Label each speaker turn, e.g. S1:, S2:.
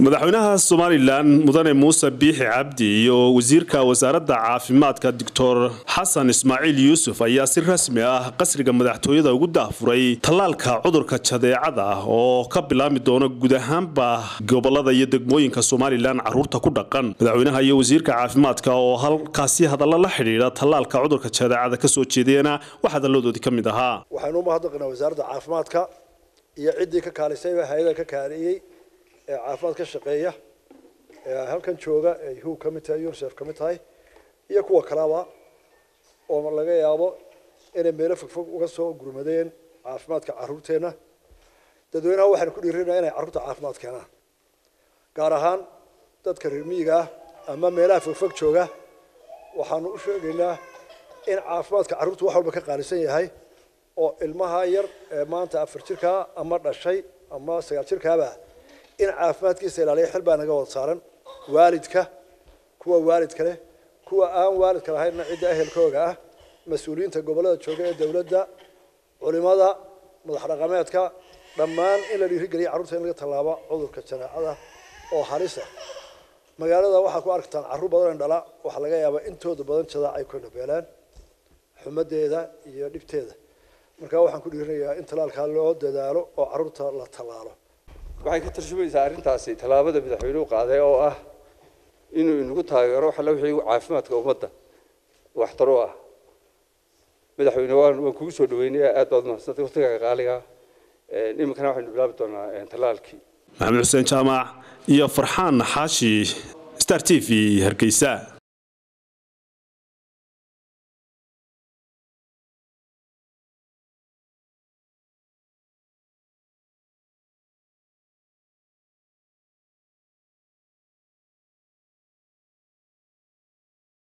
S1: madaxweynaha somalilan mudane muuse biixi cabdi iyo wasiirka wasaaradda caafimaadka doctor xasan ismaaciil yuusuf ayaa si rasmi ah qasriga madaxtooyada ugu daafuray tallaalka cudurka jadeecada ah oo ka bilaami doona guud ahaanba gobolada iyo degmooyinka somalilan caruurta ku dhaqan madaxweynaha iyo wasiirka caafimaadka oo halkaasi hadallo la xidhiidha tallaalka cudurka jadeecada kasoo jeediyana wax hadaladoodii ka mid ahaa
S2: waxaynu u mahadnaqaynaa wasaaradda caafimaadka iyo ciddii ka kaalisayba hay-ada ka kaaliyey ee caafimaad ka shaqeeya ee halkan jooga ee hu ka mid tahay unicef ka mid tahay iyo kuwa kalaba oo laga yaabo inay meelo fogfog uga soo gurmadeen caafimaadka caruurteenna dadweynaha waxaynu ku dhiirinaa inay carruurta caafimaad keenaan gaar ahaan dadka reer miyiga ah ama meelaha fogfog jooga waxaanu u sheegaynaa in caafimaadka carruurta wax walba ka qaalisan yahay oo ilmaha yar ee maanta afar jirkaa ama dhashay ama sagaal jirkaaba in caafimaadkiisa ilaaliya xil baa naga wada saaran waalidka kuwa waalidka leh kuwa aan waalidka lahaynna cidda ehelkooga ah mas-uuliyiinta gobollada jooga ee dowladda culimada madax dhaqameedka dhammaan in la dhiirigeliya carruurta in laga tallaabo cudurka janeecada oo halisa magaalada waxaa ku aragtaan carruur badan in dhala waxaa laga yaabaa intooda badan jadaac ay ku nabeelaan xumadeeda iyo dhibteeda markaa waxaan ku dhiirinayaa in tallaalkaa loo dadaalo oo carruurta la tallaalo
S3: waxay ka tarjumaysaa arrintaasi tallaabada madaxweynuhu qaaday oo ah inuu inagu taageero xalla wixii caafimaadka ummadda waxtar u ah madaxweyne waan waan kugu soo dhaweynaya aad baad umahadsantay waqtigaaga qaaliga iminkana waxaynu bilaabi doonaa tallaalkii
S1: maxamed xuseen jaamac iyo farxaan xaashi star t v hargeysa